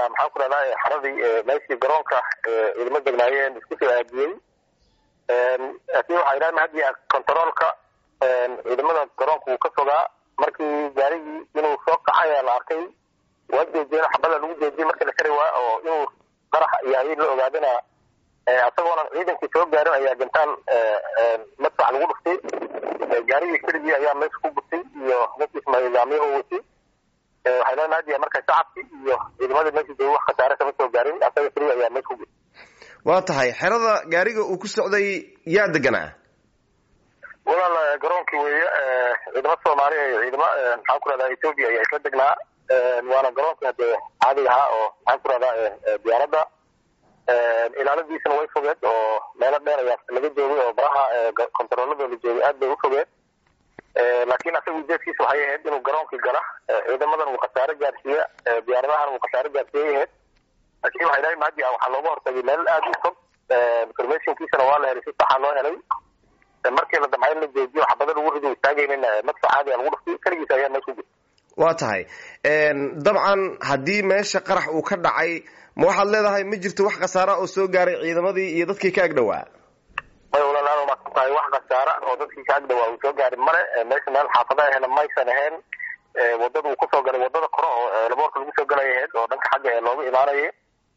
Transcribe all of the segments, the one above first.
ayaa maxaan ku rahdaa xaradii meeshii garoonka ciidamo degnaayeen isku soo aadiyey laakiin waxaa idhaha hadiya contaroolka ciidamada garoonka wuu ka fogaa markii gaarigii inuu soo kaca ayaa la arkay waa jeejiyeen xabada lagu jeejiyey markii la kari waa oo inuu qarax yahay la ogaadana isagoonan ciidankii soo gaarin ayaa gantaan madfac lagu dhuftay gaarigii keligii ayaa meesha ku gurtay iyo ninkiis nidaamyahu watay waxay leenahay hadiya marka shacabkii iyo ciidamadii meesha joogay wax khasaare kama soo gaarin asaga keliya ayaa meesha ku gurtay waa tahay xerada gaariga uu ku socday yaa deganaa walaal garoonkii weeye ciidamo soomaali iyo ciidamo maxaan ku rahdaa ethoopia ayaa isla degnaa waana garoonkii hadee caadiga ahaa oo maxaan ku rahdaa diyaaradda ilaaladiisana way fogeed oo meelo dheer ayaa laga joogay oo baraha kontaroolada la joogay aad bay u fogeed laakiin asaga ujeedkiisa waxay ahayd inuu garoonkii gala ciidamadan uu khasaare gaarsiiya diyaaradahan uu khasaare gaarsiiyay ahayd laakiin waxay dhahay mahadi waxaa looga hortagay meel aad u fog informationkiisana waa la helay si saxa loo helay markii la damcay in la joojiyo xabada lagu rido istaagaynin madfac caadiga lagu dhuftay keligiis ayaa meesha ku jirta waa tahay dabcan haddii meesha qarax uu ka dhacay ma waxaad leedahay ma jirto wax khasaara oo soo gaaray ciidamadii iyo dadkii ka agdhowaa may walaalaal maasan tahay wax khasaara oo dadkii ka agdhowaa uu soo gaari male meesha meel xaafada ahena maysan ahayn wadada uu kusoo galay wadada kore oo laboorka lagu soo galay ahayd oo dhanka xagga ee looga imaanayay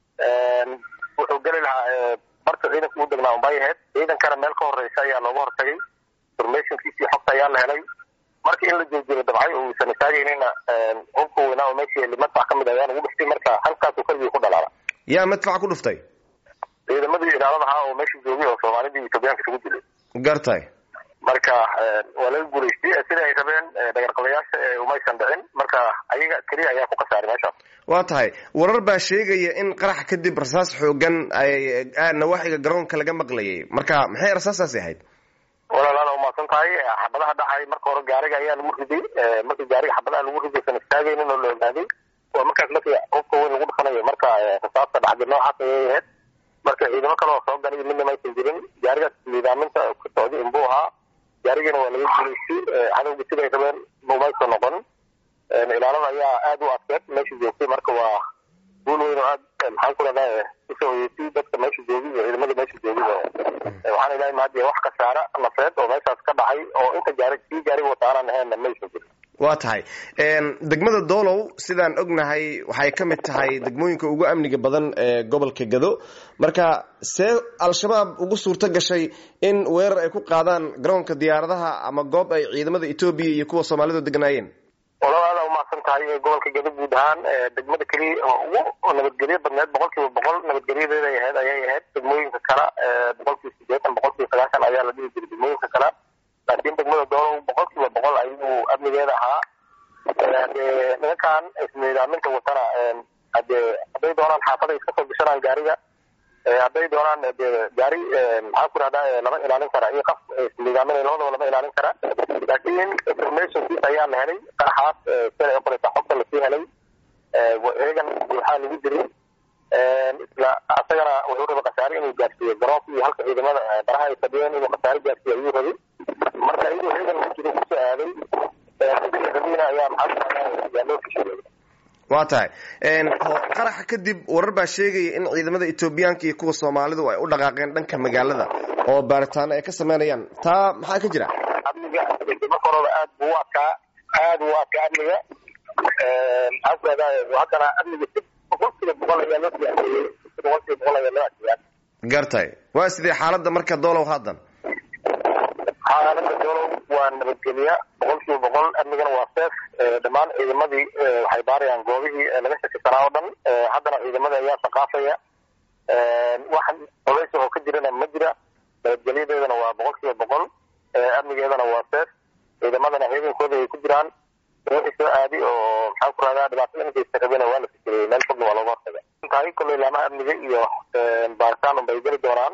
wuxuu geli lahaa barta ciidanka u degnaa unbay ahayd ciidankana meel ka horeysa ayaa looga hortagay informationkiisii xogta ayaa la helay marka in la joojiyo dabcay oo uusan istaagaynina hubka weynaa oo meeshii madfac ka mid ayaa lagu dhuftay marka halkaasuu keligii ku dhalaala yaa madfac ku dhuftay ciidamadii ilaalada ahaa oo meesha joogay oo soomaalidii etoobiyaanka isugu dilay gartay marka waa laga guulaystay sida ay rabeen dhagarqabayaasha umaysan dhicin marka ayaga keliya ayaa ku khasaaray meeshaas waa tahay warar baa sheegaya in qarax kadib rasaas xoogan ay nawaaxiga garoonka laga maqlayay marka maxay rasaastaasi ahayd walaalaal umaasan tahay xabadaha dhacay marka hore gaariga ayaa lagu riday markii gaariga xabadaha lagu riday san istaagaynin oo la ogaaday waa markaas markii hubka weyn lagu dhufanayo marka rasaasta dhacday noocaas ayay ahayd marka ciidamo kale oo soo galay midna maysan jirin gaarigaas niidaaminta ku socday inbuu ahaa gaarigana waa laga guulaystay cadowga siday rabeen umaysan noqon ilaalada ayaa aada u adkeed meesha joogtay marka waa guul weyn oo aad maxaan ku rahdaa usoo hoyeysay dadka meesha joogay iyo ciidamada meesha joogay waxaan ilahay mahadiya wax khasaara nafeed oo meeshaas ka dhacay oo inta gaari kii gaariga wataanan ahaynna maysan jirin waa tahay degmada doolow sidaan ognahay waxay ka mid tahay degmooyinka ugu amniga badan ee gobolka gado marka see al-shabaab ugu suurto gashay in weerar ay ku qaadaan garoonka diyaaradaha ama goob ay ciidamada etoobiya iyo kuwa soomaalidu degnaayeen walaal aada umahadsan tahay gobolka gado guud ahaan degmada keliya oo ugu nabadgelyo badneed boqol kiiba boqol nabadgelyadeeday ahayd ayay ahayd degmooyinka kale boqol kiiba sideetan boqol kiiba sagaashan ayaa la dhihi jiray degmooyinka kale laakiin degmada doolow boqol kiiba boqol ayuu amnigeeda ahaa hadee nimankan isniidaaminta watana hadee hadday doonaan xaafada iska soo gashanaan gaariga hadday doonaan de gaari maxaan ku rahdaa lama ilaalin kara iyo qaf isniidaaminay labadaba lama ilaalin kara laakiin informationkiis ayaa la helay qaraxaas sida ay qoreysa xogta lasii helay eegan waxaa lagu jiray isla asagana wuxuu rabay khasaare inuu gaarsiiyo garoonka iyo halka ciidamada baraha ay fadhiyeen inuu khasaare gaarsiiyo ayuu rabay marka iyadoo eegan jiro kusoo aaday rabina ayaa maxaa yaa loo fishiyey waa tahay qaraxa kadib warar baa sheegaya in ciidamada etoobiyaanka iyo kuwa soomaalidu ay u dhaqaaqeen dhanka magaalada oo baaritaano ay ka sameynayaan taa maxaa ka jira amniga marka horeba aad buu u adkaa aad buu u adkaa amniga maxaan ku rahdaa haddana amniga si boqol kiiba boqol ayaa loo siyaaseeyey si boqol kiiba boqol ayaa loo adkeeyaa gartay waa sidee xaaladda marka doolow haddan xaaladda doolow waa nabadgelya boqol kiiba boqol amnigana waa seef dhammaan ciidamadii waxay baarayaan goobihii laga shakisanaa oo dhan haddana ciidamada ayaa saqaafaya wax culays oo ka jirana ma jira nabadgelyadeedana waa boqol kiiba boqol amnigeedana waa seef ciidamadana ciidankooda ay ku jiraan wixii soo aadi oo maxaan ku rahdaa dhibaatada inkaysa rabena waa la fikiriyey meel fogna waa looga hortaga tahay kolley laamaha amniga iyo baaritaan unbay geli doonaan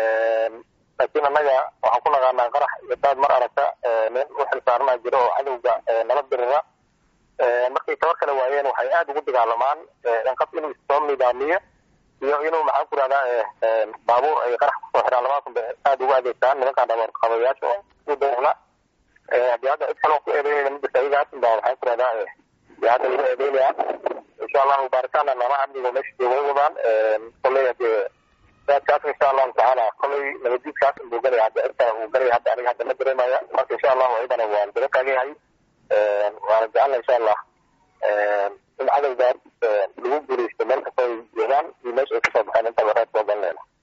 laakiin annaga waxaan ku naqaanaa qarax iyo daad mar aragta nin u xilsaarana jiro oo cadowga nala dirira markay tabar kale waayeen waxay aada ugu dagaalamaan inqaf inuu soo nidaamiyo iyo inuu maxaan ku rahdaa baabuur ay qarax kusoo xiraan labadaas bay aada ugu adeegtaan nimankaan dhabarqabayaasha oo u dawla hadii hadda cid kaloo ku eedeynayna ma jirta ayagaas baa waxaan ku rahdaa dee hadda lagu eedeynaya insha allahu baaritaana noolaha amniga meesha jooga way wadaan koley hadee kaas insha allahu tacaala koley nabadiidkaas inbuu galaya hadda inta uu galaya hadda aniga hadda ma dareemaya marka insha allahu ayadana waan daba taagayahay waana jecelna insha allah in cadowgaas lagu guuleysto meel kasta ay joogaan iyo meesha ay kasoo baxeen intaba reer soo galinayna